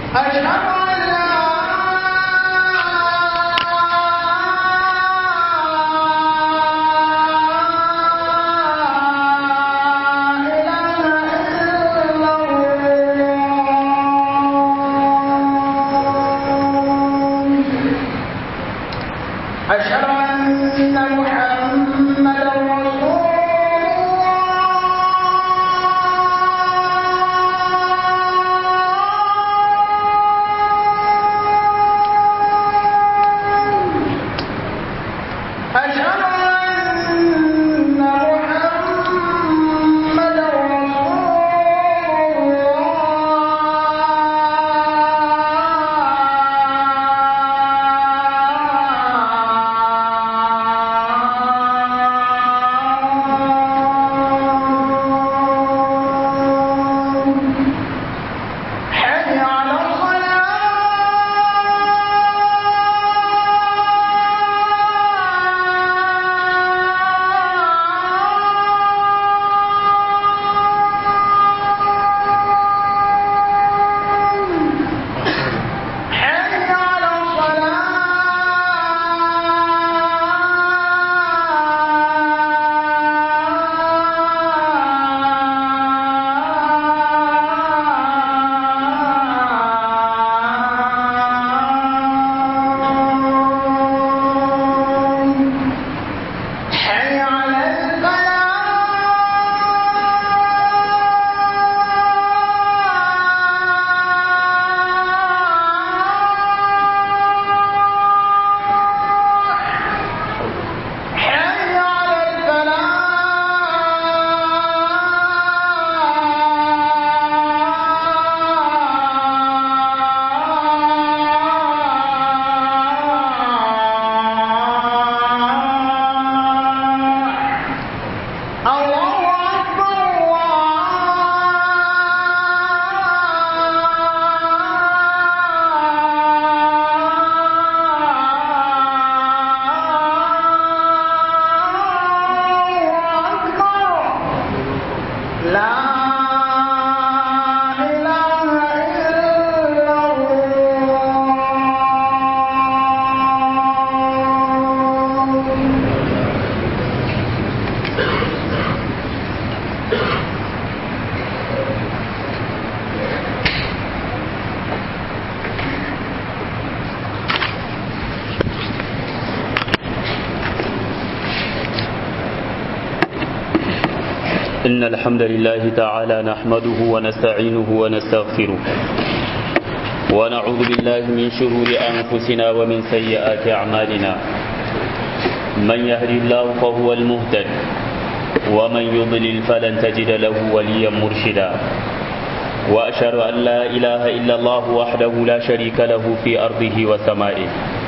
أشهد أن لا أشهد أن محمدا رسول الله أشهد أن محمدا رسول الله حي على الصلاة حي على الصلاة حي على الفلاح حي على الفلاح الله أكبر الله أكبر لا إله إلا الله إن الحمد لله تعالى نحمده ونستعينه ونستغفره ونعوذ بالله من شرور أنفسنا ومن سيئات أعمالنا من يهدي الله فهو المهتد ومن يضلل فلن تجد له وليا مرشدا وأشهد أن لا إله إلا الله وحده لا شريك له في أرضه وسمائه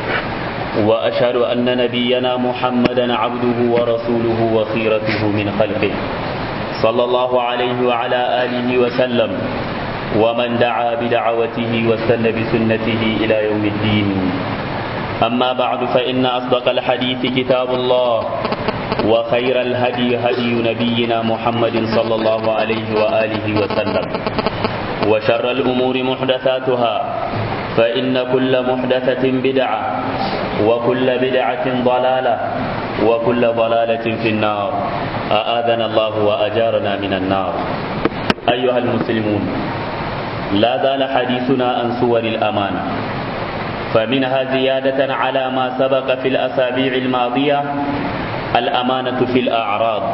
وأشهد أن نبينا محمدا عبده ورسوله وخيرته من خلقه صلى الله عليه وعلى آله وسلم ومن دعا بدعوته واستنى بسنته إلى يوم الدين أما بعد فإن أصدق الحديث كتاب الله وخير الهدي هدي نبينا محمد صلى الله عليه وآله وسلم وشر الأمور محدثاتها فإن كل محدثة بدعة وكل بدعة ضلالة وكل ضلالة في النار أآذنا الله وأجارنا من النار أيها المسلمون لا زال حديثنا عن صور الأمانة فمنها زيادة على ما سبق في الأسابيع الماضية الأمانة في الأعراض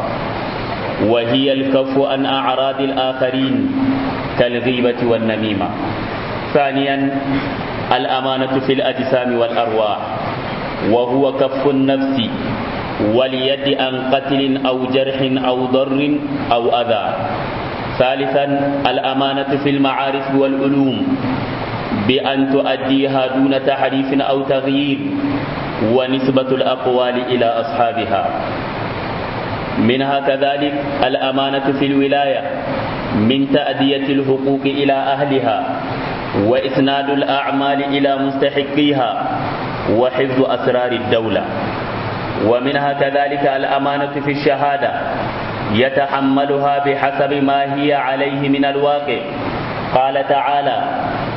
وهي الكف عن أعراض الآخرين كالغيبة والنميمة ثانيا الأمانة في الأجسام والأرواح وهو كف النفس واليد عن قتل أو جرح أو ضر أو أذى ثالثا الأمانة في المعارف والعلوم بأن تؤديها دون تحريف أو تغيير ونسبة الأقوال إلى أصحابها منها كذلك الأمانة في الولاية من تأدية الحقوق إلى أهلها وإسناد الأعمال إلى مستحقيها وحفظ أسرار الدولة ومنها كذلك الأمانة في الشهادة يتحملها بحسب ما هي عليه من الواقع قال تعالى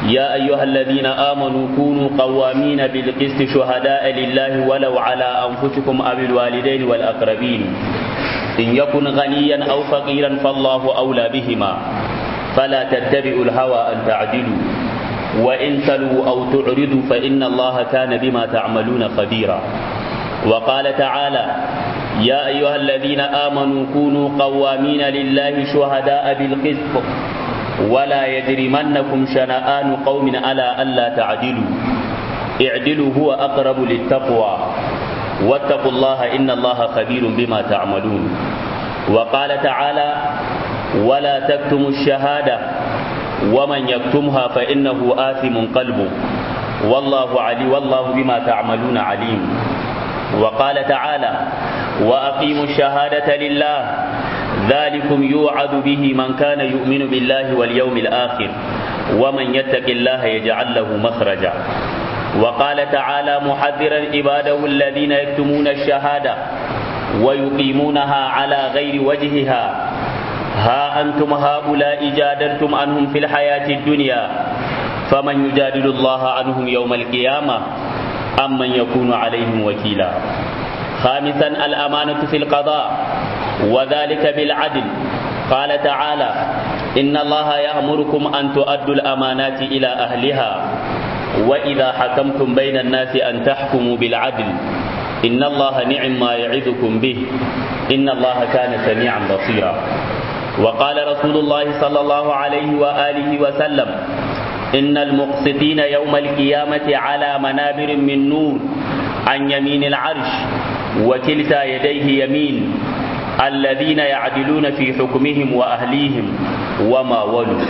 يا أيها الذين آمنوا كونوا قوامين بالقسط شهداء لله ولو على أنفسكم أو الوالدين والأقربين إن يكن غنيا أو فقيرا فالله أولى بهما فلا تتبعوا الهوى أن تعدلوا وإن تلوا أو تعرضوا فإن الله كان بما تعملون خبيرا وقال تعالى يا أيها الذين آمنوا كونوا قوامين لله شهداء بالقسط ولا يجرمنكم شنآن قوم على ألا تعدلوا اعدلوا هو أقرب للتقوى واتقوا الله إن الله خبير بما تعملون وقال تعالى ولا تكتموا الشهادة ومن يكتمها فإنه آثم قلبه والله علي والله بما تعملون عليم وقال تعالى وأقيموا الشهادة لله ذلكم يوعد به من كان يؤمن بالله واليوم الآخر ومن يتق الله يجعل له مخرجا وقال تعالى محذرا عباده الذين يكتمون الشهادة ويقيمونها على غير وجهها ها أنتم هؤلاء جادلتم عنهم في الحياة الدنيا فمن يجادل الله عنهم يوم القيامة أم من يكون عليهم وكيلا خامسا الأمانة في القضاء وذلك بالعدل قال تعالى إن الله يأمركم أن تؤدوا الأمانات إلى أهلها وإذا حكمتم بين الناس أن تحكموا بالعدل إن الله نعم ما يعظكم به إن الله كان سميعا بصيرا وقال رسول الله صلى الله عليه وآله وسلم إن المقسطين يوم القيامة على منابر من نور عن يمين العرش وكلتا يديه يمين الذين يعدلون في حكمهم وأهليهم وما ولوا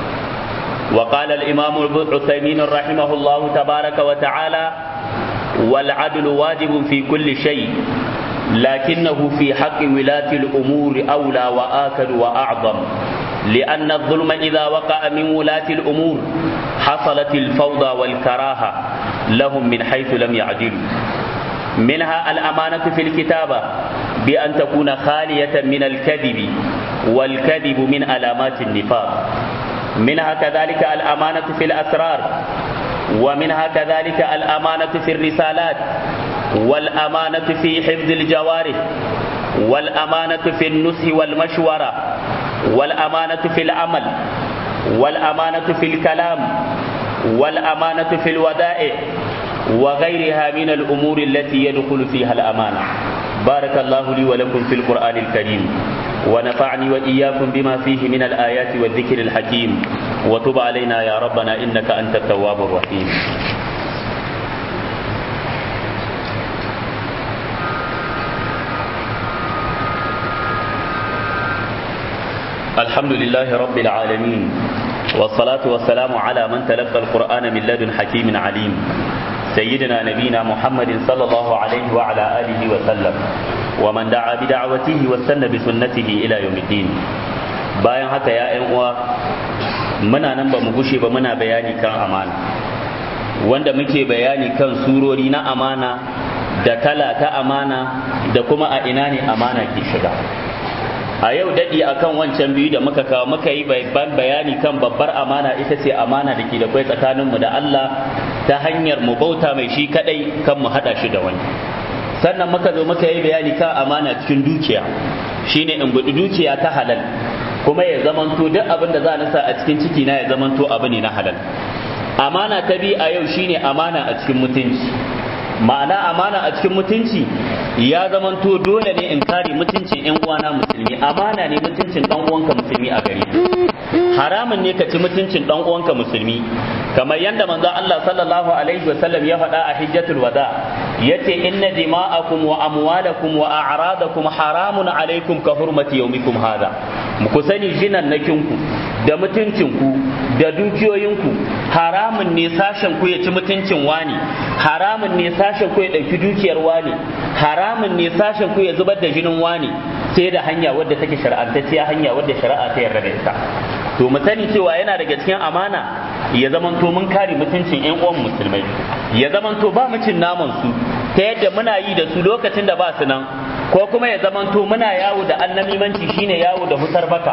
وقال الإمام العثيمين رحمه الله تبارك وتعالى والعدل واجب في كل شيء لكنه في حق ولاة الأمور أولى وآكد وأعظم لأن الظلم إذا وقع من ولاة الأمور حصلت الفوضى والكراهة لهم من حيث لم يعدلوا منها الأمانة في الكتابة بأن تكون خالية من الكذب والكذب من علامات النفاق منها كذلك الأمانة في الأسرار ومنها كذلك الأمانة في الرسالات والأمانة في حفظ الجوارح والأمانة في النصح والمشورة والأمانة في العمل والأمانة في الكلام والأمانة في الودائع وغيرها من الأمور التي يدخل فيها الأمانة بارك الله لي ولكم في القرآن الكريم ونفعني وإياكم بما فيه من الآيات والذكر الحكيم وتب علينا يا ربنا إنك أنت التواب الرحيم الحمد لله رب العالمين والصلاة والسلام على من تلقى القرآن من لدن حكيم عليم سيدنا نبينا محمد صلى الله عليه وعلى آله وسلم ومن دعا بدعوته واستنى بسنته إلى يوم الدين bayan haka ya ‘yan uwa muna nan ba mu gushe ba muna bayani kan amana wanda muke bayani kan surori na amana da kala ta amana da kuma a ina ne amana ke shiga a yau daɗi akan wancan biyu da muka kawo muka yi babban bayani kan babbar amana ita ce amana da ke da kwai tsakaninmu da Allah ta hanyar mu bauta mai shi kadai kan mu haɗa shi da wani sannan muka zo muka yi bayani kan amana cikin dukiya shine in gudu dukiya ta halal kuma ya zamanto duk abin da za a nasa a cikin ciki na ya zamanto abu ne na halal amana ta bi a yau shine amana a cikin mutunci ma'ana amana a cikin mutunci ya zamanto dole ne in kare mutuncin yan uwana musulmi amana ne mutuncin dan uwanka musulmi a gare haramun ne ka ci mutuncin dan uwanka musulmi kamar yadda manzon Allah sallallahu alaihi wasallam ya faɗa a hijjatul wada yace inna dima'akum wa amwalakum wa a'radakum haramun alaikum ka hurmati yawmikum hada ku sani jinan nakinku da mutuncinku da dukiyoyinku haramun ne sashen ku ya ci mutuncin wani haramun ne sashen ku ya ɗauki dukiyar wani haramun ne sashen ku ya zubar da jinin wani sai da hanya wadda take shar'antacciya hanya wadda shari'a ta yarda da ita to mu sani cewa yana daga cikin amana ya zamanto mun kare mutuncin ƴan uwan musulmai ya zamanto ba mu cin naman su ta yadda muna yi da su lokacin da ba su nan ko kuma ya zamanto muna yawo da annamimanci shine yawo da husar baka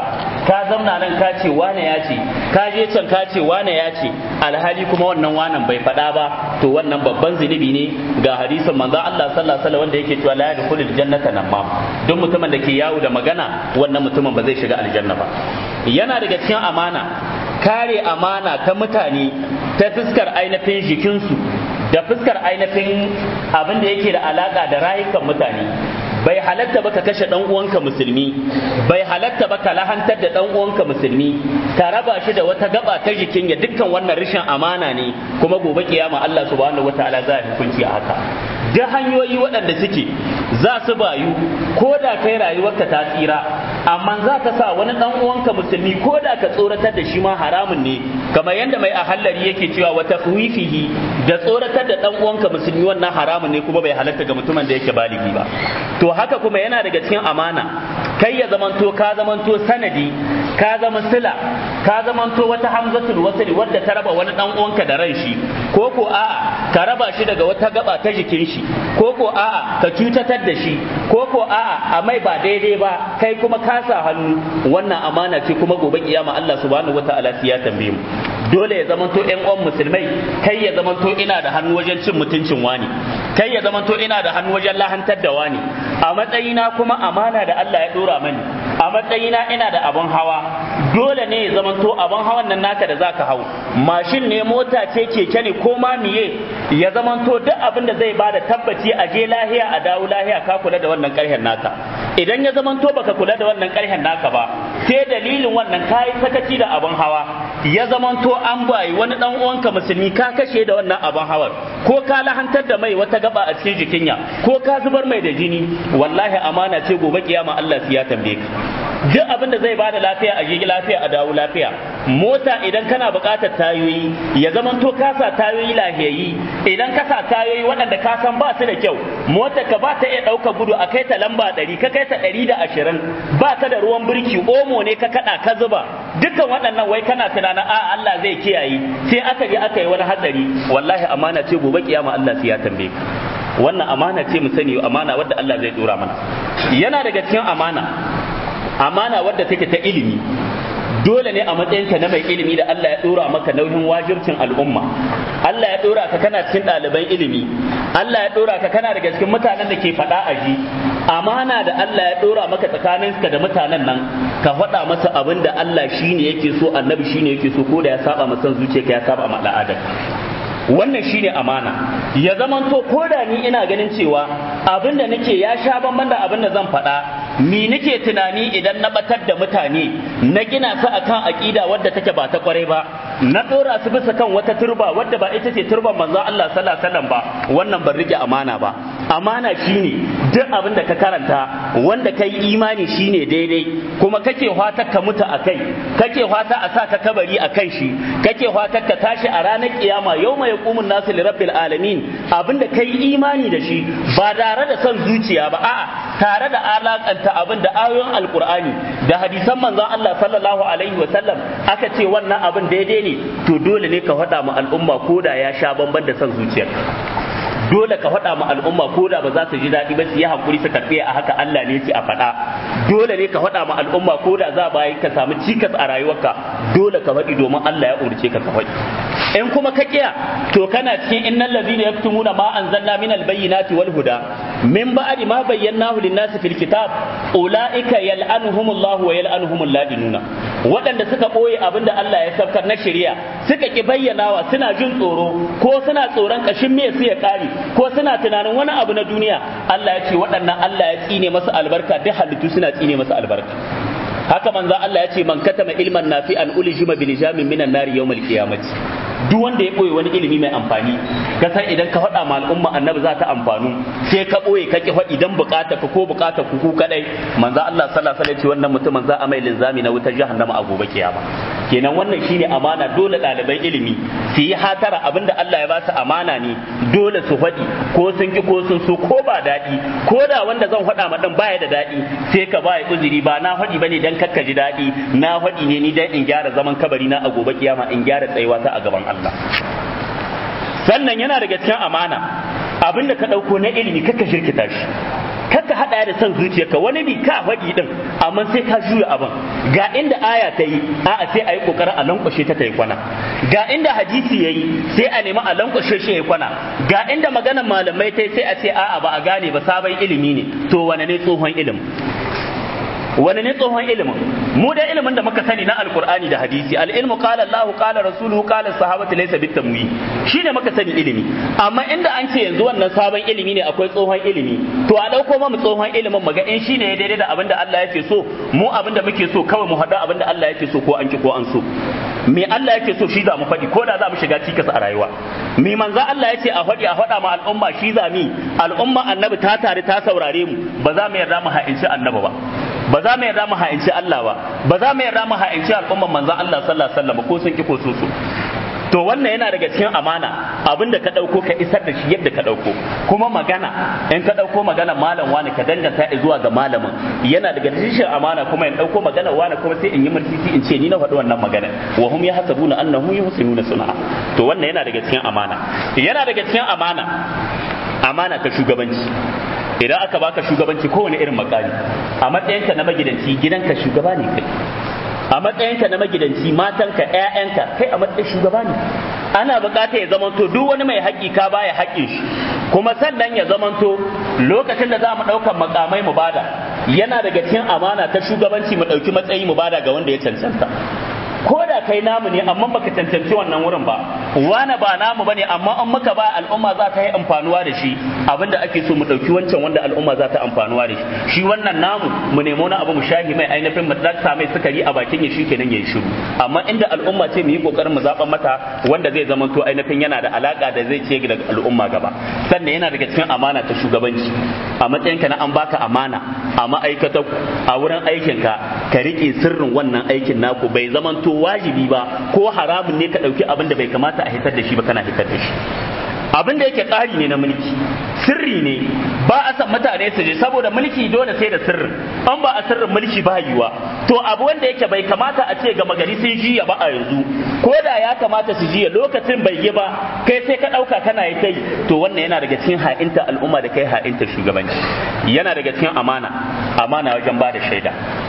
ka zamna nan ka ce wane ya ce ka je can ka ce wane ya ce alhali kuma wannan wanan bai faɗa ba to wannan babban zunubi ne ga hadisin manzo Allah sallallahu alaihi wasallam wanda yake cewa la yadkhulul jannata namam duk mutumin da ke yawo da magana wannan mutumin ba zai shiga aljanna ba yana daga cikin amana kare amana ta mutane ta fuskar ainihin jikinsu da fuskar ainihin abin da yake da alaka da rayukan mutane bai halatta ba ka kashe dan uwanka musulmi bai halatta ba ka lahantar da dan uwanka musulmi ka raba shi da wata gaba ta jikin ya dukkan wannan rashin amana ne kuma gobe kiyama Allah subhanahu wataala za ya hukunci a haka duk hanyoyi waɗanda suke za su bayu ko da kai rayuwarka ta tsira amma za ka sa wani dan uwanka musulmi ko da ka tsoratar da shi ma haramun ne kamar yadda mai ahallari yake cewa wata fihi da tsoratar da dan uwanka musulmi wannan haramun ne kuma bai halatta ga mutumin da yake baligi ba to haka kuma yana daga cikin amana kai ya zamanto ka zamanto sanadi ka zama sila ka zamanto wata hamzatul wasli wadda ta raba wani dan uwanka da ran shi ko ko a'a ka raba shi daga wata gaba ta jikin shi ko ko a'a ka cutatar da shi ko ko a'a a mai ba daidai ba kai kuma ka sa hannu wannan amana ce kuma gobe kiyama Allah subhanahu wataala ya tambaye mu dole ya zamanto ƴan uwan musulmai kai ya zamanto ina da hannu wajen cin mutuncin wani kai ya zamanto ina da hannu wajen lahantar da wani a matsayina kuma amana da Allah ya dora mani a matsayina ina da abun hawa dole ne ya zamanto abun hawan nan naka da zaka hau mashin ne mota ce keke ne ko ma miye ya zamanto duk abin da zai bada tabbaci a je lahiya a dawo lahiya ka kula da wannan karhen naka idan ya zamanto baka kula da wannan karhen naka ba sai dalilin wannan kayi sakaci da abun hawa ya zamanto an bayi wani dan uwanka musulmi ka kashe da wannan abun hawar ko ka lahantar da mai wata gaba a cikin jikinya ko ka zubar mai da jini wallahi amana ce gobe kiyama Allah ya tambaye ka duk abin da zai bada lafiya a jirgi lafiya a dawo lafiya mota idan kana buƙatar tayoyi ya zamanto ka sa tayoyi lahiyayi idan ka sa tayoyi waɗanda ka san ba su da kyau motar ka ba ta iya ɗauka gudu a kai ta lamba ɗari ka kai ta ɗari da ashirin ba ka da ruwan birki omo ne ka kaɗa ka zuba dukkan waɗannan wai kana tunanin a Allah zai kiyaye sai aka je aka yi wani hatsari wallahi amana ce gobe kiyama Allah sai ya tambaye ka wannan amana ce mu sani amana wadda Allah zai dora mana yana daga cikin amana amana wadda take ta ilimi dole ne a matsayinka na mai ilimi da Allah ya dora maka nauyin wajibcin al'umma Allah ya dora ka kana cikin ɗaliban ilimi Allah ya dora ka kana daga cikin mutanen da ke faɗa a ji amana da Allah ya dora maka tsakaninka da mutanen nan ka faɗa masa abin da Allah shine yake so annabi shine yake so ko da ya saba masa zuciyarka ya saba ma al'adar wannan shine amana ya zamanto ko da ni ina ganin cewa abin da nake ya sha bamban da abin da zan faɗa ni nake tunani idan na batar da mutane na gina su akan aƙida wadda take ba ta kwarai ba na ɗora su bisa kan wata turba wadda ba ita ce turban manzo Allah sallallahu alaihi wasallam ba wannan ban rike amana ba amana shine duk abin da ka karanta wanda kai imani shine daidai kuma kake fata ka mutu akai kake fata a sa ka kabari akan shi kake fata ka tashi a ranar kiyama yau mai yaqumun nasu li rabbil alamin abinda kai imani da shi ba tare da son zuciya ba a'a tare da alakanta abin da ayoyin alqur'ani da hadisan manzon Allah sallallahu alaihi wa sallam aka ce wannan abin daidai ne to dole ne ka faɗa ma al'umma ko da ya sha bamban da son zuciyar dole ka faɗa ma al'umma ko da ba za su ji daɗi ba su yi hakuri su karɓe a haka Allah ne ce a faɗa dole ne ka faɗa ma al'umma ko da za ba ka samu cikas a rayuwarka dole ka faɗi domin Allah ya umarce ka ka faɗi in kuma ka kiya to kana cikin innal ladhina yaktumuna ma anzalna minal bayyinati wal huda min ba'di ma bayyanahu lin-nasi fil kitab ulaika yal'anuhumullahu wa yal'anuhumul ladinuna waɗanda suka ɓoye abinda Allah ya saukar na shari'a suka ki bayyanawa suna jin tsoro ko suna tsoron kashin me su ya kare ko suna tunanin wani abu na duniya Allah ya ce waɗannan Allah ya tsine masa albarka duk halittu suna tsine masa albarka haka manzo Allah ya ce man katama ilman nafi'an ulijima bil jamin minan nari yawmal qiyamati duk wanda ya boye wani ilimi mai amfani ka san idan ka faɗa ma al'umma annabi za ta amfanu sai ka boye ka ki faɗi dan bukata ka ko bukata ku ku kadai manzo Allah sallallahu alaihi wasallam ce wannan mutumin za a mai linzami na wutar jahannama a gobe kiyama kenan wannan shine amana dole ɗaliban ilimi su yi hatara abinda Allah ya ba su amana ne dole su faɗi ko sun ki ko sun so ko ba daɗi ko da wanda zan faɗa ma dan baya da daɗi sai ka baya uzuri ba na faɗi bane dan kakka ji daɗi na faɗi ne ni dan in gyara zaman kabari na a gobe kiyama in gyara tsayuwa ta a gaban Allah sannan yana daga cikin amana abinda ka ɗauko na ilimi kakka shirkita shi kaka hada da son zuciyarka wani bi ka faɗi din amma sai ka juya abin ga inda aya ta yi a'a sai a yi kokarin a lankwashe ta ta yi kwana ga inda hadisi yayi sai a nemi a lankwashe shi ya kwana ga inda maganar malamai ta sai a ce a'a ba a gane ba sabon ilimi ne to wane ne tsohon ilimi wani ne tsohon ilimin mu da ilimin da muka sani na alkur'ani da hadisi al-ilmu qala Allah qala rasuluhu qala sahabatu laysa bitamwi shine muka sani ilimi amma inda an ce yanzu wannan sabon ilimi ne akwai tsohon ilimi to a dauko mu tsohon ilimin muga in shine ya daidai da abin da Allah yake so mu abin da muke so kawai mu hada abin da Allah yake so ko an ki ko an so me Allah yake so shi za mu faɗi ko da za mu shiga cikas a rayuwa me manzo Allah yace a faɗi a faɗa ma al'umma shi za mi al'umma annabi ta tare ta saurare mu ba za mu yarda mu ha'inci annabi ba ba za mu yarda mu ha'inci Allah ba ba za mu yarda mu ha'inci al'umman manzon Allah sallallahu alaihi wasallam ko sun ki ko su su to wannan yana daga cikin amana abinda ka dauko ka isar da shi yadda ka dauko kuma magana in ka dauko magana malam wani ka danganta zuwa ga malamin yana daga cikin amana kuma in dauko magana wani kuma sai in yi murtisi in ce ni na faɗi wannan magana wa hum yahsabuna annahu yuhsinuna sun'a to wannan yana daga cikin amana yana daga cikin amana amana ta shugabanci idan aka baka shugabanci kowane irin makami a matsayinka na magidanci gidanka shugaba ne kai a matsayinka na magidanci matanka ƴaƴanka kai a matsayin shugaba ne ana bukata ya zamanto duk wani mai haƙƙi ka baya haƙƙin shi kuma sannan ya zamanto lokacin da za mu ɗaukar makamai mu bada yana daga cikin amana ta shugabanci mu ɗauki matsayi mu bada ga wanda ya cancanta ko da kai namu ne amma baka cancanci wannan wurin ba wani ba namu bane amma an muka ba al'umma za ta yi amfanuwa da shi abinda ake so mu dauki wancan wanda al'umma za ta amfanuwa da shi shi wannan namu mu nemo na abu mu shahi mai ainihin mu dakta mai sukari a bakin ya shi kenan yayi shiru amma inda al'umma ce mu yi kokarin mu zaban mata wanda zai zama to ainihin yana da alaka da zai ce daga al'umma gaba sannan yana daga cikin amana ta shugabanci a matsayinka na an baka amana a ma'aikatar a wurin aikinka ka rike sirrin wannan aikin naku bai zamanto wajibi ba ko haramun ne ka ɗauki abin da bai kamata a hitar da shi ba kana hitar da shi abin da yake tsari ne na mulki sirri ne ba a san mutane su je saboda mulki dole sai da sirrin an ba a sirrin mulki ba yiwa to abu wanda yake bai kamata a ce ga magari sun jiya ba a yanzu ko da ya kamata su jiya lokacin bai yi ba kai sai ka ɗauka kana yi kai to wannan yana daga cikin ha'inta al'umma da kai ha'inta shugabanci yana daga cikin amana amana wajen ba da shaida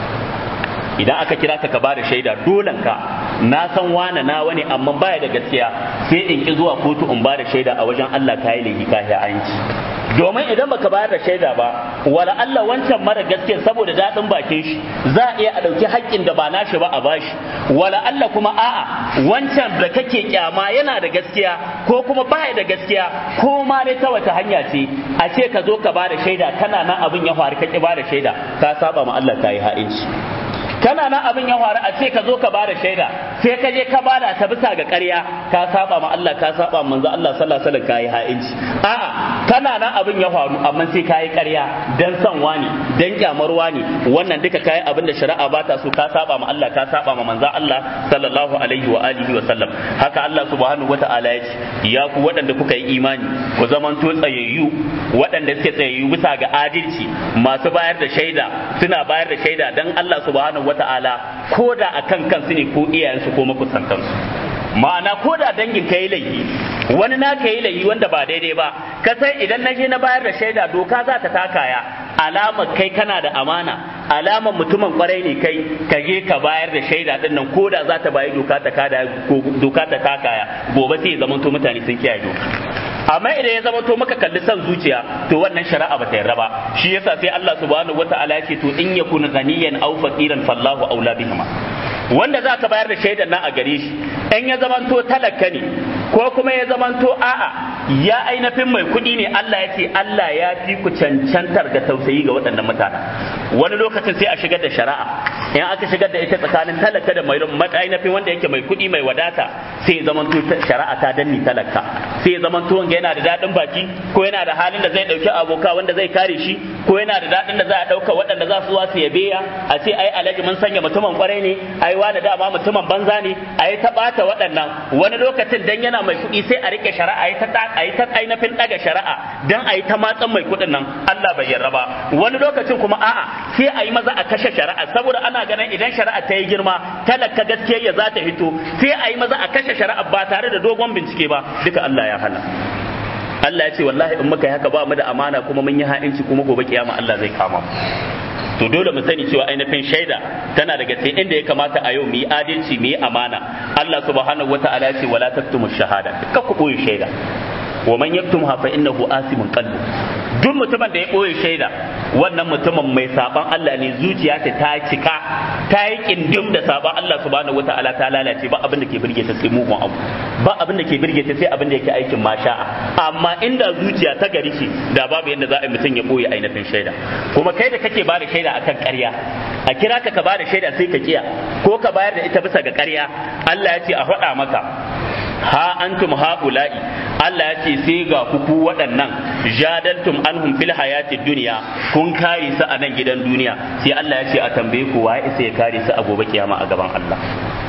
idan aka kira ka ka bada shaida dolan ka na san wane na wani amma baya da gaskiya sai in ki zuwa kotu in bada shaida a wajen Allah kai laifi ka ya anci domin idan baka bayar da shaida ba wala Allah wancan mara gaskiya saboda daɗin bakin shi za a iya a ɗauki haƙƙin da ba nashi ba a bashi wala Allah kuma a'a wancan da kake kyama yana da gaskiya ko kuma baya da gaskiya ko ma dai ta wata hanya ce a ce ka zo ka bada shaida kana nan abin ya faru ka ki bada shaida ka saba ma Allah ka yi ha'inci kana nan abin ya faru a ce ka zo ka bada shaida sai ka je ka bada ta bisa ga ƙarya ka saba ma Allah ka saba ma manzo Allah sallallahu alaihi wasallam kai ha'inci a'a kana nan abin ya faru amma sai kai ƙarya dan san wani dan kyamar wani wannan duka kai abin da shari'a ba ta so ka saba ma Allah ka saba ma manzo Allah sallallahu alaihi wa alihi wa sallam haka Allah subhanahu wata'ala ya ce ya ku waɗanda kuka yi imani ku zamanto tsayayyu waɗanda suke tsayayyu bisa ga adalci masu bayar da shaida suna bayar da shaida dan Allah subhanahu wata'ala ko da akan kansu ne ko iyayensu ko makusantansu ma'ana ko da dangin ka yi laifi wani na ka yi laifi wanda ba daidai ba ka san idan na je na bayar da shaida doka za ta takaya alamar kai kana da amana alamar mutumin kwarai ne kai ka je ka bayar da shaida din nan ko da za ta bayi doka ta kada doka ta takaya gobe sai ya zamanto mutane sun kiyaye doka amma idan ya zama to maka kalli san zuciya to wannan shari'a ba ta yarda ba shi yasa sai Allah subhanahu wata'ala ya ce to in yakun ghaniyan aw faqiran fallahu aula bihima wanda za ka bayar da shaidan nan a gare shi in ya zamanto talaka ne ko kuma ya zamanto a'a ya ainihin mai kuɗi ne Allah ya ce Allah ya fi ku cancantar da tausayi ga waɗannan mutane wani lokacin sai a shigar da shari'a in aka shigar da ita tsakanin talaka da mai ainihin wanda yake mai kuɗi mai wadata sai ya zamanto shari'a ta danni talaka sai ya zamanto wanga yana da daɗin baki ko yana da halin da zai ɗauki aboka wanda zai kare shi ko yana da daɗin da za a ɗauka waɗanda za su zuwa su yabe ya a ce ai alhaji mun sanya mutumin kwarai ne ai wani dama mutumin banza ne a yi ta ɓata waɗannan wani lokacin dan yana mai kuɗi sai a rike shari'a a yi ta a yi ta ainihin ɗaga shari'a dan a yi ta matsan mai kuɗin nan Allah bai yarda ba wani lokacin kuma a'a sai a yi maza a kashe shari'a saboda ana ganin idan shari'a ta yi girma talaka gaskiya ya za ta hito sai a yi maza a kashe shari'a ba tare da dogon bincike ba duka Allah ya hana Allah ya ce wallahi in muka yi haka ba mu da amana kuma mun yi ha'inci kuma gobe kiyama Allah zai kama mu to dole mu sani cewa ainihin shaida tana daga cikin inda ya kamata a yau mu yi adalci mu yi amana Allah subhanahu wata'ala ya ce wala taktumu shahada ka ku boye shaida wa man yaktumha fa innahu asimun qalbu duk mutumin da ya boye shaida wannan mutumin mai saban Allah ne zuciya ta ta cika ta yi kindim da saban Allah subhanahu wataala ta lalace ba abin da ke birge ta sai mugun abu ba abin da ke birge ta sai abin da yake aikin masha'a amma inda zuciya ta gari ce da babu yadda za a yi mutum ya boye ainihin shaida kuma kai da kake bada shaida akan ƙarya a kira ka ka bada shaida sai ka kiya ko ka bayar da ita bisa ga ƙarya Allah ya ce a faɗa maka ha antum haula'i Allah ya ce sai ga kuku waɗannan jadaltum anhum fil hayatid dunya kun kare su a nan gidan duniya sai Allah ya ce a tambaye ku waye sai ya kare su a gobe kiyama a gaban Allah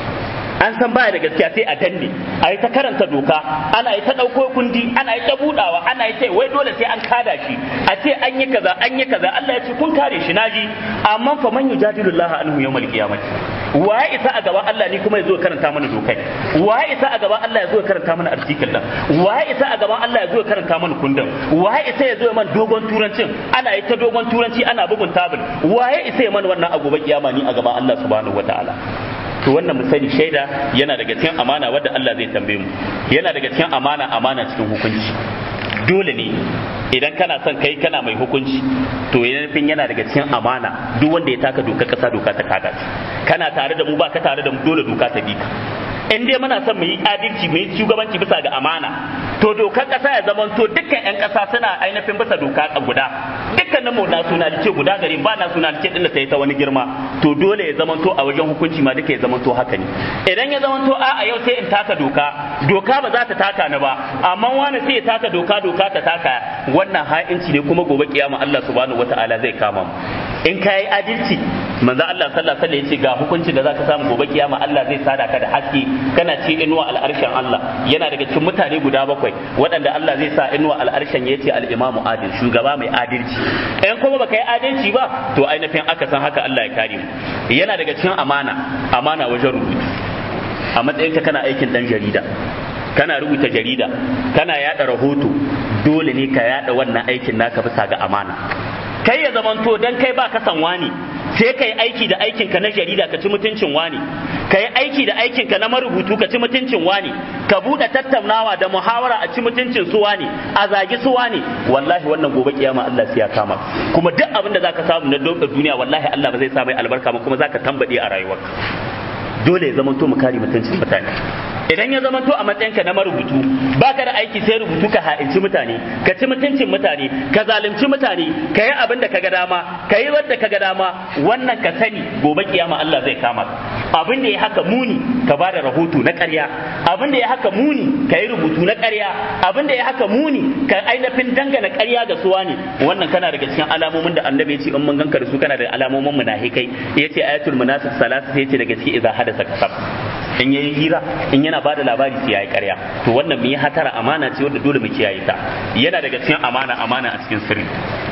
an san baya da gaskiya sai a danne a yi ta karanta doka ana yi ta ɗauko kundi ana yi ta buɗawa ana yi ta wai dole sai an kada shi a ce an yi kaza an yi kaza Allah ya ce kun kare shi naji amma fa man yujadilu Allah anhu yawmal qiyamati waye isa a gaban Allah ni kuma ya zo karanta mana dokai waye isa a gaban Allah ya zo karanta mana article din waye isa a gaban Allah ya zo karanta mana kundin waye isa ya zo man dogon turancin ana yi ta dogon turanci ana bugun tabul waye isa ya man wannan a gobe kiyama ni a gaban Allah subhanahu wataala to wannan mu sani shaida yana daga cikin amana wadda Allah zai tambaye mu yana daga cikin amana amana cikin hukunci dole ne idan kana son kai kana mai hukunci to nufin yana daga cikin amana duk wanda ya taka doka kasa doka ta kada kana tare da mu ba ka tare da mu dole doka ta bi ka in dai muna son mu yi adalci mu yi shugabanci bisa ga amana to dokar kasa ya zama to dukkan yan kasa suna ainihin bisa doka guda dukkanin mu na sunalice guda gari ba na sunalice din da ta yi ta wani girma to dole ya zama to a wajen hukunci ma duka ya zama to haka ne idan ya zama to a a yau sai in taka doka doka ba za ta taka ni ba amma wani sai ya taka doka doka ta taka wannan ha'inci ne kuma gobe kiyama Allah subhanahu wataala zai kama mu in ka yi adalci manzo Allah sallallahu alaihi wasallam yace ga hukuncin da zaka samu gobe kiyama Allah zai sada ka da haske kana ci inuwa al'arshen Allah yana daga cikin mutane guda bakwai waɗanda Allah zai sa inuwa al'arshen yace al-imamu adil shugaba mai adalci in kuma baka yi adalci ba to ainihin aka san haka Allah ya kare mu yana daga cikin amana amana wajen rubutu a matsayinka kana aikin dan jarida kana rubuta jarida kana yada rahoto dole ne ka yada wannan aikin naka bisa ga amana kai ya zamanto dan kai ba ka san wani sai ka yi aiki da aikinka na jarida ka ci mutuncin wani ka yi aiki da aikinka na marubutu ka ci mutuncin wani ka buɗe tattaunawa da muhawara a ci mutuncin su wani a zagi su wani wallahi wannan gobe kiyama Allah sai ya kama kuma duk abin da zaka samu na duniya wallahi Allah ba zai sa mai albarka ba kuma zaka tambade a rayuwarka dole ya zamanto mu kare mutuncin mutane idan ya zama to a matsayinka na marubutu baka da aiki sai rubutu ka ha'inci mutane ka ci mutuncin mutane ka zalunci mutane ka yi abin da kaga dama ka yi wanda kaga dama wannan ka sani gobe kiyama Allah zai kama abin da ya haka muni ka ba da rahoto na ƙarya abin da ya haka muni ka yi rubutu na ƙarya abin da ya haka muni ka ainihin dangana ƙarya ga suwa ne wannan kana daga cikin alamomin da annabi ya ce in mun ganka da su kana da alamomin munafikai yace ayatul munafiq salatu sai yace daga cikin idza hadasa kasab in yayi hira in yana bada labari sai yayi ƙarya to wannan mu yi hatara amana ce wanda dole mu kiyaye ta yana daga cikin amana amana a cikin sirri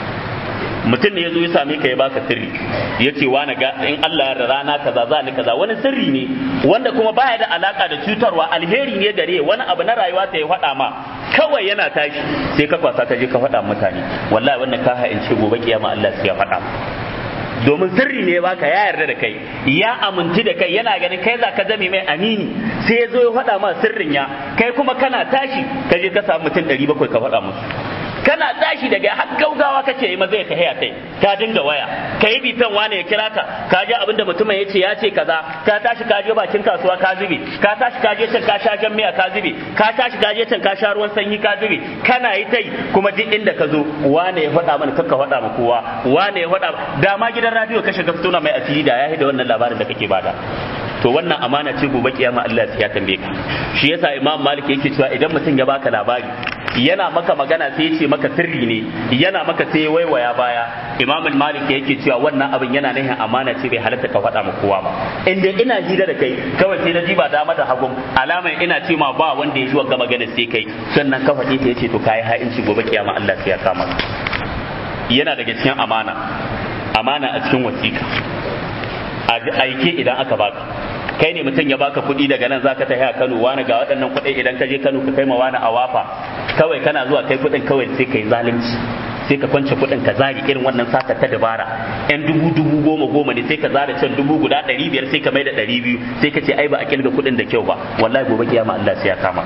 mutum ne ya zo ya same ka ya baka sirri ya ce wani ga in Allah da rana kaza za ni kaza wani sirri ne wanda kuma baya da alaka da cutarwa alheri ne gare wani abu na rayuwa ta ya faɗa ma kawai yana tashi sai ka kwasa ka je ka faɗa mutane wallahi wannan ka ha'ince gobe kiyama Allah sai ya faɗa domin sirri ne baka ya yarda da kai ya aminci da kai yana ganin kai za ka zame mai amini sai ya zo ya faɗa ma sirrin ya kai kuma kana tashi ka je ka samu mutum ɗari bakwai ka faɗa musu kana tashi daga har gaugawa kace yi maza ya tahiya kai ka dinga waya ka yi bitan wane ya kira ka ka ji abinda mutumin ya ce ya ce kaza ka tashi ka je bakin kasuwa ka zube ka tashi ka je can ka sha jan miya ka zube ka tashi ka je can ka sha ruwan sanyi ka zube kana yi tai kuma duk inda ka zo wane ya faɗa mana kakka faɗa ma kowa wane ya faɗa da ma gidan radio ka shiga fitona mai asiri da ya da wannan labarin da kake bada to wannan amana ce gobe kiyama Allah ya tambaye ka shi yasa Imam Malik yake cewa idan mutum ya baka labari yana maka magana sai ya ce maka sirri ne yana maka sai ya waiwaya baya Imam Malik yake cewa wannan abin yana nihin amana ce bai halatta ka faɗa ma kowa ba inda ina hira da kai kawai sai na ji ba dama da hagun alamar ina ce ma ba wanda ya ji wanga magana sai kai sannan ka faɗi ta yace to kai ha'inci gobe kiyama Allah sai ya kama yana daga cikin amana amana a cikin wasiƙa aike idan aka baka kai ne mutum ya baka kuɗi daga nan zaka tafi a Kano wani ga waɗannan kuɗi idan ka je Kano ka kai ma wani a wafa kawai kana zuwa kai kuɗin kawai sai kai zalunci sai ka kwance kuɗin ka zari irin wannan sata ta dabara yan dubu dubu goma goma ne sai ka zara can dubu guda ɗari biyar sai ka mai da ɗari biyu sai ka ce ai ba a kilga kuɗin da kyau ba wallahi gobe kiyama Allah sai ya kama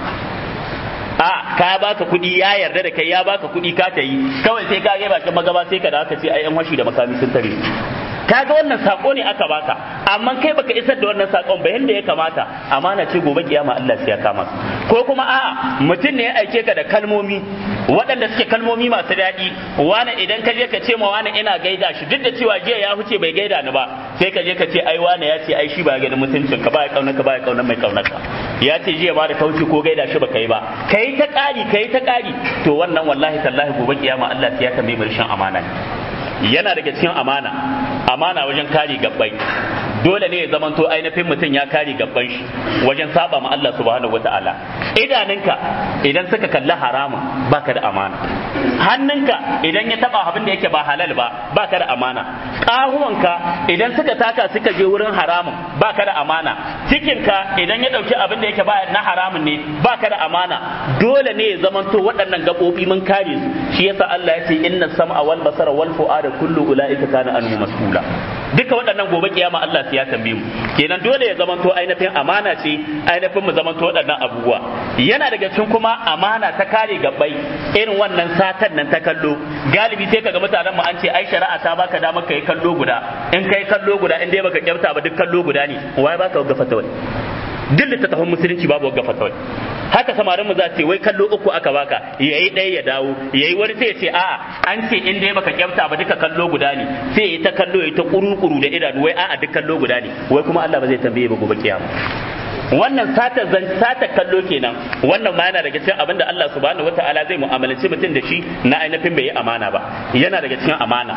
a ka baka kuɗi ya yarda da kai ya baka kuɗi ka ta yi kawai sai ka gaba bakin magaba sai ka da aka ce ai yan washi da makami sun tare kaga wannan sako ne aka baka amma kai baka isar da wannan sakon ba yanda ya kamata amana ce gobe kiyama Allah sai ya kama ko kuma a mutum ne ya aike ka da kalmomi waɗanda suke kalmomi masu daɗi wani idan ka je ka ce ma wani ina gaida shi duk da cewa jiya ya huce bai gaida ni ba sai ka je ka ce ai wani ya ce ai shi ba ganin mutuncin ka ba ya kaunar ka ba ya kaunar mai kaunar ka ya ce jiya ba da kauce ko gaida shi ba kai ba kai ta ƙari kai ta ƙari to wannan wallahi tallahi gobe kiyama Allah sai ya tambaye mu rashin amana yana daga cikin amana amana wajen kare gabbai dole ne ya zamanto ainihin mutum ya kare gabban shi wajen saba ma Allah subhanahu wataala idanunka idan suka kalli haramun baka da amana hannunka idan ya taba abin da yake ba halal ba baka da amana ƙahuwanka idan suka taka suka je wurin haramun baka da amana cikinka idan ya dauki abin da yake ba na haramun ne baka da amana dole ne ya zamanto waɗannan gaɓoɓi mun kare su shi yasa Allah ya ce inna sam'a wal basara wal fu'ada kullu ulaika kana anhu mas'ula duka waɗannan gobe kiyama Allah sai ya tambaye mu kenan dole ya zamanto ainihin amana ce ainihin mu zamanto waɗannan abubuwa yana daga cikin kuma amana ta kare gabbai irin wannan satan nan ta kallo galibi sai kaga mutanen mu an ce ai shari'a ta baka damar kai kallo guda in kai kallo guda in dai baka kyauta ba duk kallo guda ne wai baka ga fatawai duk littattafan musulunci babu wagga fatawai haka samarin mu za su ce wai kallo uku aka baka yayi ɗaya ya dawo yayi wani sai ya ce a'a an ce in dai baka kyauta ba duka kallo guda ne sai yayi ta kallo yayi ta kuru-kuru da idanu wai a'a duk kallo guda ne wai kuma Allah ba zai tambaye ba gobe kiyama wannan sata zan sata kallo kenan wannan ma yana daga cikin abin da Allah subhanahu wataala zai mu'amalanci mutum da shi na ainihin bai yi amana ba yana daga cikin amana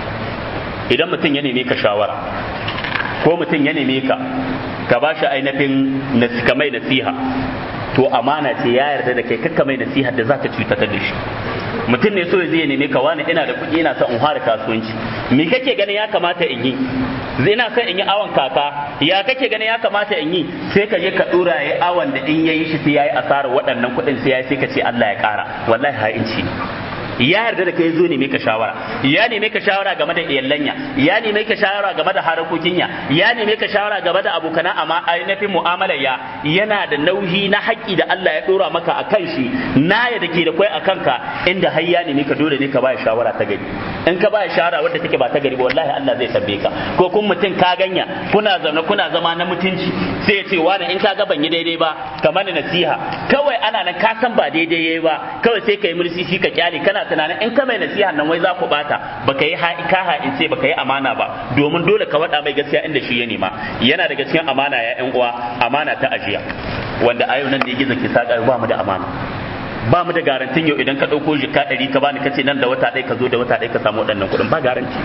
idan mutum ya neme ka shawara ko mutum ya neme ka ka ba shi ainihin ka mai nasiha to amana ce ya yarda da kai kakka mai nasiha da zaka cutar da shi mutum ne so zai neme ka wani ina da kuɗi ina son in fara kasuwanci me kake ganin ya kamata in yi ina son in yi awon kaka ya kake ganin ya kamata in yi sai ka je ka dora yayi awon da in yayi shi sai yayi asarar waɗannan kuɗin sai yayi sai ka ce Allah ya ƙara wallahi ha'inci ya yarda da kai zo ne ka shawara ya neme ka shawara game da iyallanya ya neme ka shawara game da harakokin ya ya neme ka shawara game da abokana amma ainihin mu'amalar ya yana da nauyi na haƙƙi da Allah ya dora maka a kan shi na ya dake da kai a kanka inda har ya neme ka dole ne ka ba shawara ta gari in ka ba shawara wadda take ba ta gari ba wallahi Allah zai tambaye ka ko kun mutum ka ganya kuna zaune kuna zama na mutunci sai ya ce wani in ka ga ban yi daidai ba kamar nasiha kawai ana nan ka san ba daidai yayi ba kawai sai ka yi mursi shi ka kyale kana tunanin in ka mai nasiha nan wai za ku bata baka yi ka ha'ince baka yi amana ba domin dole ka wada mai gaskiya inda shi ya nema yana daga cikin amana ya yan uwa amana ta ajiya wanda a yau nan da gizo ki saka ba mu da amana ba mu da garantin yau idan ka ɗauko jika ɗari ka bani kace nan da wata ɗaya ka zo da wata ɗaya ka samu waɗannan kuɗin ba garanti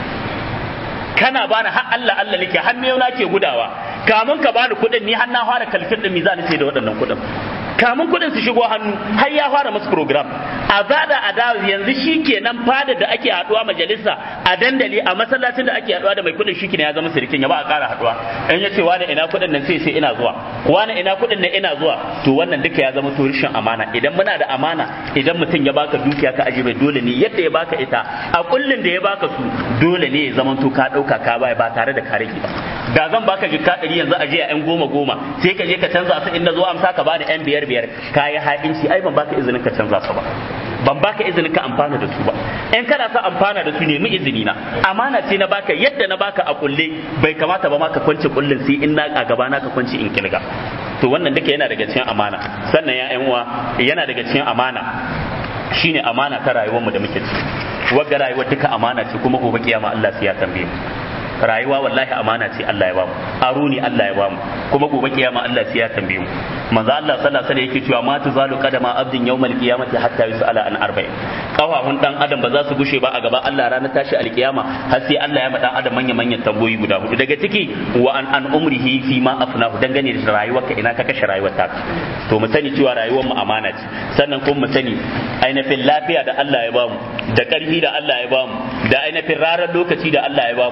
kana bani har Allah Allah nake har miyau na ke gudawa kamun ka bani kuɗin ni har na fara kalkin ɗin mizani ce da waɗannan kuɗin kamun kuɗin su shigo hannu har ya fara musu program a zada a dawo yanzu shi kenan fada da ake haɗuwa majalisa a dandali a masallacin da ake haɗuwa da mai kuɗin shi ya zama sirikin ya ba a ƙara haɗuwa in ya ce wani ina kuɗin nan sai sai ina zuwa wani ina kuɗin nan ina zuwa to wannan duka ya zama to rishin amana idan muna da amana idan mutum ya baka dukiya ka ajiye dole ne yadda ya baka ita a kullun da ya baka su dole ne ya zama to ka ɗauka ka baya ba tare da ka rage ba da zan baka jikka ɗari yanzu a jiya yan goma goma sai ka je ka canza su inda zo amsa ka bani yan biyar biyar ka yi ha'inci ai ban baka izinin ka canza su ba ban baka izinin ka amfana da su ba in kana sa amfana da su nemi izini na amana ce na baka yadda na baka a kulle bai kamata ba ma ka kwance kullun sai in na a gaba na ka kwance in kilga to wannan duka yana daga cikin amana sannan ya yan uwa yana daga cikin amana shine amana ta rayuwar mu da muke ciki wagga rayuwar duka amana ce kuma gobe kiyama Allah sai ya tambaye mu rayuwa wallahi amana ce Allah ya bamu aro ne Allah ya bamu kuma gobe kiyama Allah sai ya tambaye mu manzo Allah sallallahu alaihi wasallam yake cewa ma tuzalu qadama abdin yawmal qiyamati hatta yusala an arba'in kafafun dan adam ba za su gushe ba a gaba Allah ranar tashi alkiyama har sai Allah ya ma dan adam manya manyan tambayoyi guda hudu daga ciki wa an an umrihi fi ma afnahu dangane da rayuwarka ina ka kashe rayuwar ta to mu sani cewa rayuwar mu amana ce sannan kuma mu sani ainihin lafiya da Allah ya bamu da karfi da Allah ya bamu da ainihin rarar lokaci da Allah ya bamu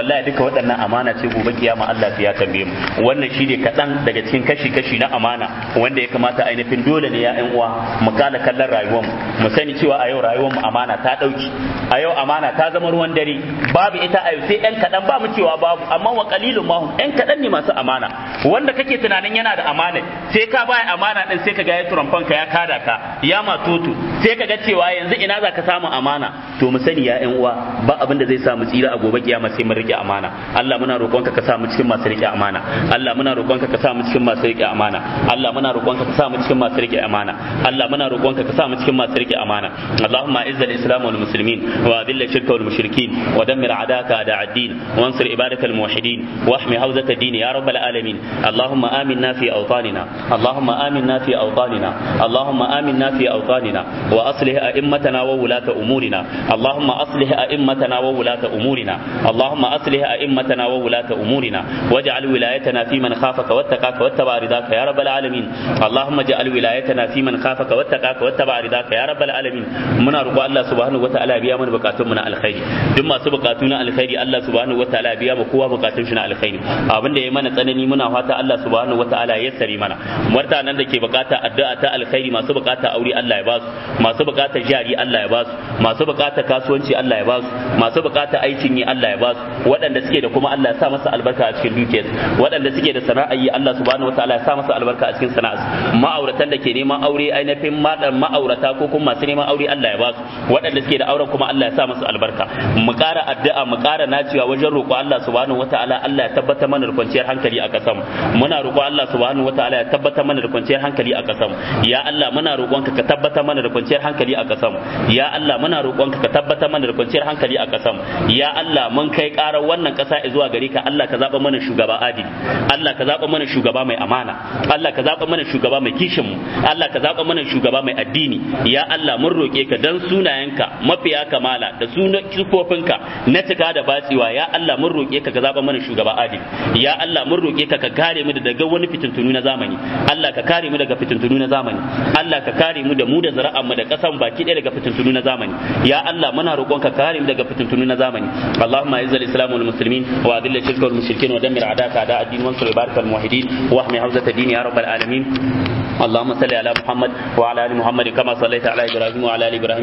wallahi duka waɗannan amana ce gobe kiyama Allah ya tambaye mu wannan shi ne kaɗan daga cikin kashi kashi na amana wanda ya kamata ainihin dole ne ya ƴan uwa mu kala kallon rayuwar mu mu sani cewa a yau rayuwar mu amana ta ɗauki a yau amana ta zama ruwan dare babu ita a yau sai ƴan kaɗan ba mu cewa babu amma wa qalilun mahum ƴan kaɗan ne masu amana wanda kake tunanin yana da amana sai ka baya amana din sai ka ga ya turamfan ka ya kada ka ya matutu sai ka ga cewa yanzu ina za ka samu amana to mu sani ya ƴan uwa ba abin da zai sa mu tsira a gobe kiyama sai mu rike amana Allah muna roƙonka ka sa mu cikin masu rike amana Allah muna roƙonka ka sa mu cikin masu rike amana Allah muna roƙonka ka sa mu cikin masu rike amana Allah muna roƙonka ka sa mu cikin masu rike amana Allahumma izz al-islam wal muslimin wa adhill ash-shirka wal mushrikin wa dammir a'daka a'da ad-din wa ansur ibadaka al-muwahhidin wa ahmi hawzat ad-din ya rabbal alamin Allahumma aminna fi awtanina Allahumma aminna fi awtanina Allahumma aminna fi awtanina wa aslih a'immatana wa wulata umurina Allahumma aslih a'immatana wa wulata umurina Allahumma aslih a'immatana wa wulata umurina waj'al wilayatana fi man khafaka wattaqaka wattaba ridaka ya rabbal alamin Allahumma ij'al wilayatana fi man khafaka wattaqaka wattaba ridaka ya rabbal alamin muna roƙo Allah subhanahu wataala biya mana bukatun mu na alkhairi duk masu bukatu na alkhairi Allah subhanahu wataala biya mu kowa bukatun shi na alkhairi abin da ya mana tsanani muna fata Allah subhanahu wataala ya sari mana mutanen da ke bukata addu'a ta alkhairi masu bukata aure Allah ya ba su masu bukata jari Allah ya ba su masu bukata kasuwanci Allah ya ba su masu bukata aikin yi Allah ya ba su waɗanda suke da kuma Allah ya sa masa albarka a cikin dukiyarsu waɗanda suke da sana'a yi Allah subhanahu wataala ya sa masa albarka a cikin sana'arsu ma'auratan da ke neman aure ainihin madan ma'aurata ko kuma masu neman aure Allah ya ba su waɗanda suke da auren kuma Allah ya sa musu albarka mu ƙara addu'a mu ƙara nacewa wajen roƙo Allah subhanahu wataala Allah ya tabbatar mana da kwanciyar hankali a ƙasar muna roƙo Allah subhanahu wataala ya tabbatar mana da kwanciyar hankali a ƙasar ya Allah muna roƙonka ka tabbatar mana da kwanciyar hankali a ƙasar ya Allah muna roƙonka ka tabbatar mana da kwanciyar hankali a ƙasar ya Allah mun kai ƙarar wannan ƙasa zuwa gare ka Allah ka zaɓa mana shugaba adili Allah ka zaɓa mana shugaba mai amana Allah ka zaɓa mana shugaba mai kishin mu Allah ka zaɓa mana shugaba mai addini ya Allah mun roƙe ka dan sunayenka mafiya kamala da sunan kifofinka na cika da batsewa ya Allah mun roƙe ka ka zaɓa mana shugaba adili ya Allah mun roƙe ka ka kare mu daga wani fitintunu na zamani Allah ka kare mu daga fitintunu na zamani Allah ka kare mu da mu da zara'an mu da ƙasan baki ɗaya daga fitintunu na zamani ya Allah muna roƙon ka kare mu daga fitintunu na zamani Allahumma izzal islam wal muslimin wa adilla shirka wal mushrikin wa dammir a'daka a'da ad-din wansur ibarakal muwahhidin wa ahmi hawzat ad-din ya rabbal alamin اللهم صل على محمد وعلى ال محمد كما صليت على ابراهيم وعلى ال ابراهيم